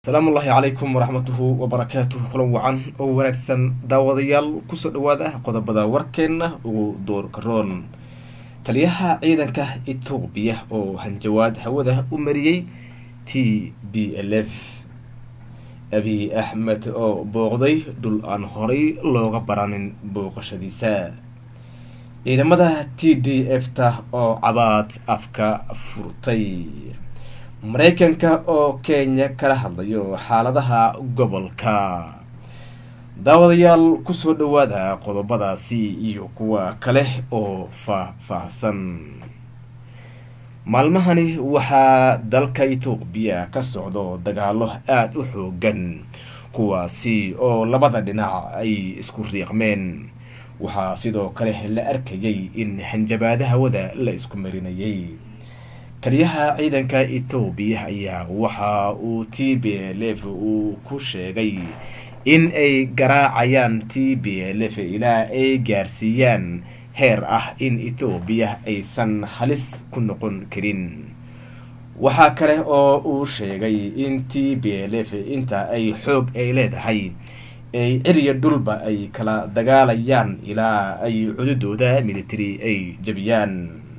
asalaamu ullaahi calaykum waraxmatuhu wabarakaatuhu kulan wacan oo wanaagsan daawadayaal kusoo dhawaada qodobada warkeenna ugu doorka roon taliyaha ciidanka etoobiya oo hanjawaad hawada u mariyey t b l f abiy axmed oo booqday dhul aan horay looga baranin booqashadiisa ciidamada t d f ta oo cabaad afka furtay mareykanka oo kenya kala hadlayo xaaladaha gobolka daawadayaal kusoo dhawaada qodobadaasi iyo kuwa kale oo faah-faahsan maalmahani waxaa dalka etoobiya ka socdo dagaalo aada u xoogan kuwaasi oo labada dhinac ay isku riiqmeen waxaa sidoo kale la arkayay in hanjabaada hawada la isku marinayay taliyaha ciidanka etoobiya ayaa waxa uu t b l f uu ku sheegay in ay garaacayaan t b l f ilaa ay gaarsiiyaan heer ah in etoobiya aysan halis ku noqon karin waxaa kale oo uu sheegay in t b l f inta ay xoog ay leedahay ay ciriya dhulba ay kala dagaalayaan ilaa ay cududooda military ay jabiyaan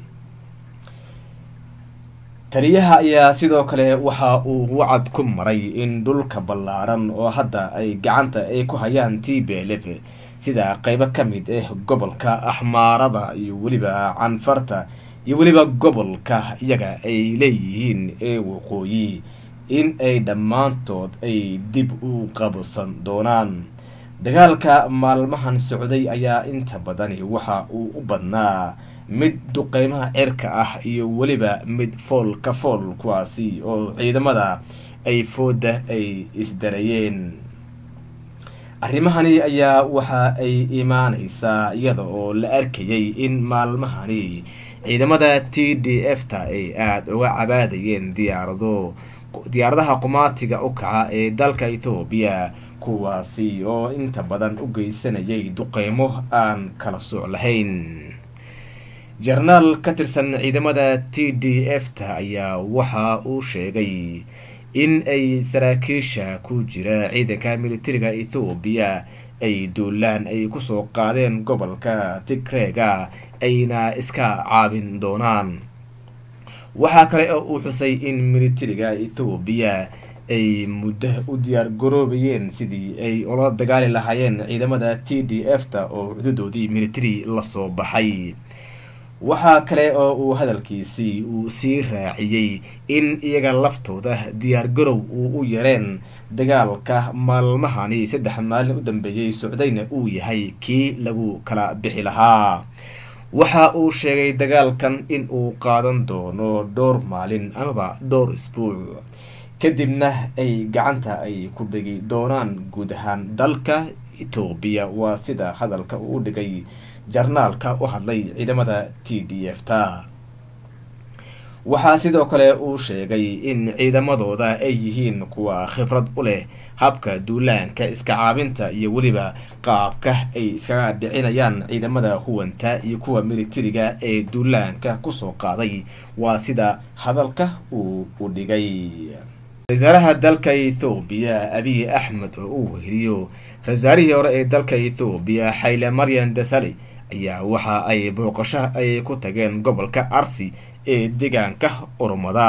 taliyaha ayaa sidoo kale waxa uu wacad ku maray in dhulka ballaaran oo hadda ay gacanta ay ku hayaan t b l f sida qeybo ka mid ah gobolka axmaarada iyo weliba canfarta iyo weliba gobolka iyaga ay leeyihiin ee waqooyi in ay dhammaantood ay dib u qabsan doonaan dagaalka maalmahan socday ayaa inta badani waxa uu u badnaa mid duqeymaha cirka ah iyo weliba mid fool ka fool kuwaasi oo ciidamada ay fooda ay isdarayeen arrimahani ayaa waxa ay imaaneysaa iyada oo la arkayay in maalmahani ciidamada t d f ta ay aada uga cabaadayeen diyaarado diyaaradaha qumaatiga u kaca ee dalka etoobiya kuwaasi oo inta badan u geysanayay duqeymo aan kala sooc lahayn jenaraal ka tirsan ciidamada t d f ta ayaa waxa uu sheegay in ay saraakiisha ku jira ciidanka militariga ethoobiya ay duulaan ay kusoo qaadeen gobolka tigreega ayna iska caabin doonaan waxaa kale oo uu xusay in militariga ethoobiya ay muddo u diyaar garoobayeen sidii ay ula dagaali lahaayeen ciidamada t d f ta oo cududoodii military lasoo baxay waxaa kale oo uu hadalkiisii uu sii raaciyey in iyaga laftooda diyaar garow uu u yareen dagaalka maalmahani saddex maalin u dambeeyey socdayna uu yahay kii lagu kala bixi lahaa waxa uu sheegay dagaalkan in uu qaadan doono dhowr maalin amaba dhowr isbuuc kadibna ay gacanta ay ku dhigi doonaan guud ahaan dalka etoobiya waa sida hadalka uu u dhigay jarnaalka u hadlay ciidamada t d f ta waxaa sidoo kale uu sheegay in ciidamadooda ay yihiin kuwa khibrad u leh habka duulaanka iska caabinta iyo weliba qaabka ay iskaga dhicinayaan ciidamada huwanta iyo kuwa militariga ee duulaanka kusoo qaaday waa sida hadalka uu u dhigay wasaaraha dalka ethoobiya abiy axmed oo uu weheliyo ra-wasaarihii hore ee dalka ethoobiya xayle maryan dasali ayaa waxa ay booqasho ay ku tageen gobolka arsi ee deegaanka oromada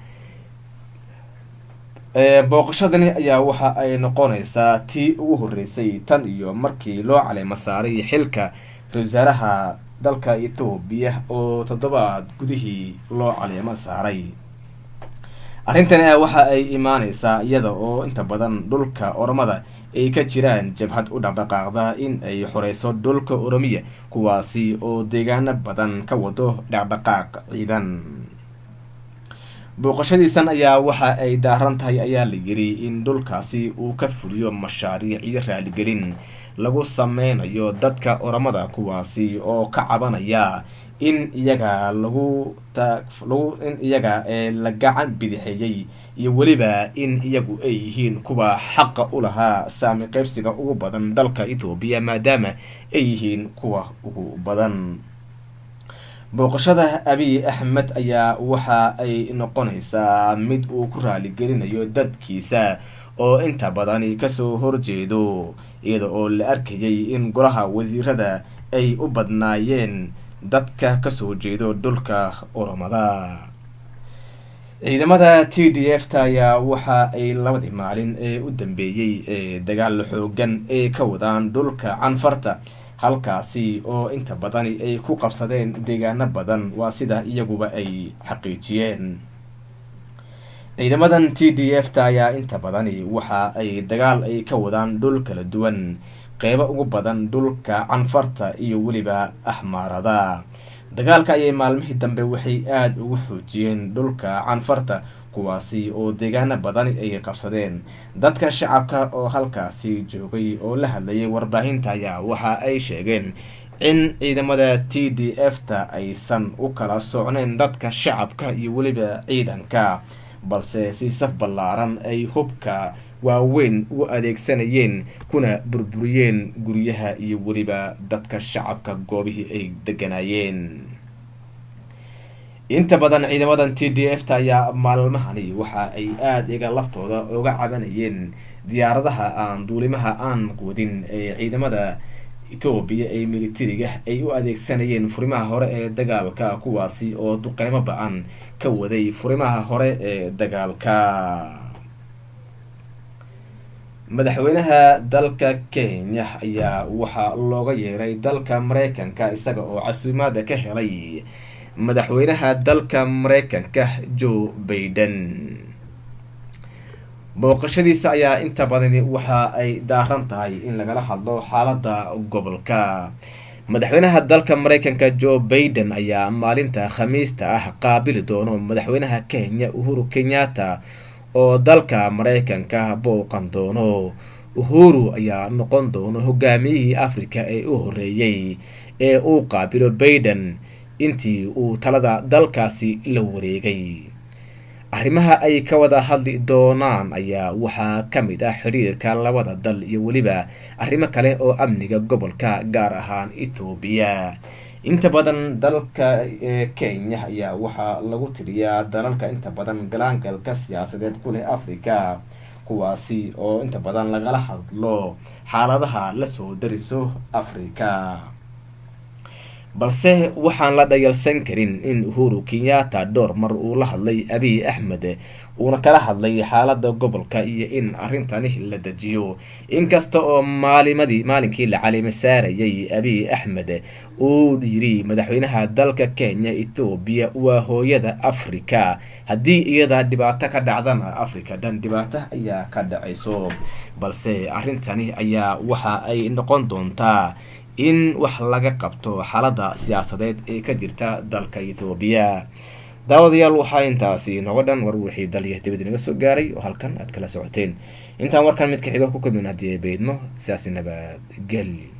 booqashadani ayaa waxa ay noqoneysaa tii ugu horeysay tan iyo markii loo caleemo saaray xilka ra-wasaaraha dalka etoobiya oo toddobaad gudihii loo caleemo saaray arrintan a waxa ay imaaneysaa iyada oo inta badan dhulka oromada ay ka jiraan jabhad u dhaqdhaqaaqda in ay xoreyso dhulka oromiya kuwaasi oo deegaano badan ka wado dhaqdhaqaaq ciidan booqashadiisan ayaa waxa ay daaran tahay ayaa la yiri in dhulkaasi uu ka fuliyo mashaariic iyo raaligelin lagu sameynayo dadka oromada kuwaasi oo ka cabanaya in iyaga lagu lagu in iyaga ee la gacan bidixeeyey iyo weliba in iyagu ay yihiin kuwa xaqa u lahaa saami qeybsiga ugu badan dalka etoobiya maadaama ay yihiin kuwa ugu badan booqashada abiy axmed ayaa waxa ay noqonaysaa mid uu ku raaligelinayo dadkiisa oo inta badani kasoo horjeedo iyada oo la arkayay in golaha wasiirada ay u badnaayeen dadka kasoo jeedo dhulka oromada ciidamada t d f ta ayaa waxa ay labadii maalin ee u dambeeyey ee dagaal xoogan ay ka wadaan dhulka canfarta halkaasi oo inta badani ay ku qabsadeen deegaano badan waa sida iyaguba ay xaqiijiyeen ciidamadan t d f ta ayaa inta badani waxa ay dagaal ay ka wadaan dhul kala duwan qeybo ugu badan dhulka canfarta iyo weliba axmaarada dagaalka ayay maalmihii dambe waxay aada ugu xoojiyeen dhulka canfarta kuwaasi oo deegaano badani ay qabsadeen dadka shacabka oo halkaasi joogay oo la hadlayay warbaahinta ayaa waxa ay sheegeen in ciidamada t d f ta aysan u kala socnayn dadka shacabka iyo weliba ciidanka balse si saf ballaaran ay hubka waaweyn u adeegsanayeen kuna burburiyeen guryaha iyo weliba dadka shacabka goobihii ay deganaayeen inta badan ciidamadan t d f ta ayaa maalmahani waxa ay aada iga laftooda uga cabanayeen diyaaradaha aan duulimaha aan wadin ee ciidamada etoobiya ee militariga ay u adeegsanayeen furimaha hore ee dagaalka kuwaasi oo duqeymo ba-an ka waday furimaha hore ee dagaalka madaxweynaha dalka kenya ayaa waxaa looga yeeray dalka mareykanka isaga oo casuumaada ka helay madaxweynaha dalka mareykanka joe baiden booqashadiisa ayaa inta badani waxa ay daaran tahay in lagala hadlo xaalada gobolka madaxweynaha dalka mareykanka joe baiden ayaa maalinta khamiista ah qaabili doono madaxweynaha kenya uhuru kenyatta oo dalka mareykanka booqan doono uhuru ayaa noqon doono hogaamiyihii africa ee u horeeyey ee uu qaabilo baiden intii uu talada dalkaasi la wareegay arrimaha ay ka wada hadli doonaan ayaa waxaa ka mid ah xidhiirka labada dal iyo weliba arrimo kale oo amniga gobolka gaar ahaan etoobiya inta badan dalka kenya ayaa waxaa lagu tiriyaa dalalka inta badan galaangalka siyaasadeed ku leh africa kuwaasi oo inta badan lagala hadlo xaaladaha lasoo dariso africa balse waxaan la dhayalsan karin in uhuru kenyatta dhowr mar uu la hadlay abiy axmed uuna kala hadlay xaalada gobolka iyo in arrintani la dejiyo inkasta oo maalimadii maalinkii la calimo saarayay abiy axmed uu yiri madaxweynaha dalka kenya etoobiya waa hooyada africa haddii iyada dhibaato ka dhacdana africa dhan dhibaato ayaa ka dhacayso balse arrintani ayaa waxa ay noqon doontaa in wax laga qabto xaalada siyaasadeed ee ka jirta dalka ethoobiya daawadayaal waxaa intaasi nogo dhan war wixii daliya dibad inaga soo gaaray oo halkan aad kala socoteen intaan warkan mid ka xigo ku kulmin haddii ay beydmo sidaasi nabadgel